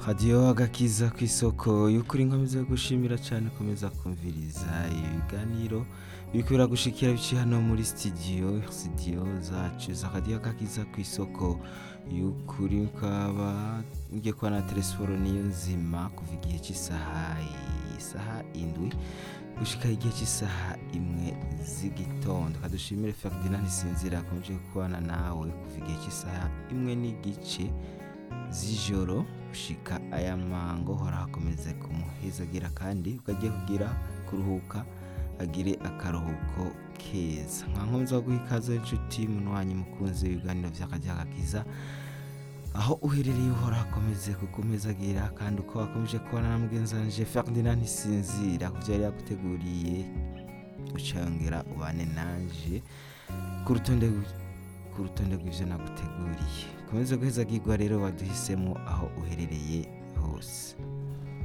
radiyo agakiza ku isoko y'ukuri nkomeza gushimira cyane komeza kumviriza ibiganiro biriko biragushikira biciye hano muri studio studio zacu za radiyo agakiza ku isoko y'ukuri ukaba ngiye kuba na telefone niyo nzima kuva igihe cy'isaha isaha indwi gushika igihe cy'isaha imwe z'igitondo kadushimire Ferdinand Sinzira akomeje kubana nawe kuva igihe cy'isaha imwe n'igice z'ijoro gushika aya mango hora hakomeze kumuhezagira kandi ukagiye kugira kuruhuka agire akaruhuko keza nka nkomeza guha ikaze inshuti munwanyi mukunzi w'ibiganiro vy'akajyagakiza aho uherereye uhora hakomeze kukumezagira kandi uko wakomeje kubana na mugenzi wanje Ferdinand Sinzira kuvyo yari yaguteguriye ucayongera ubane nanje ku rutonde ku rutonde rw'ivyo naguteguriye komeze guhezagirwa rero waduhisemo aho uherereye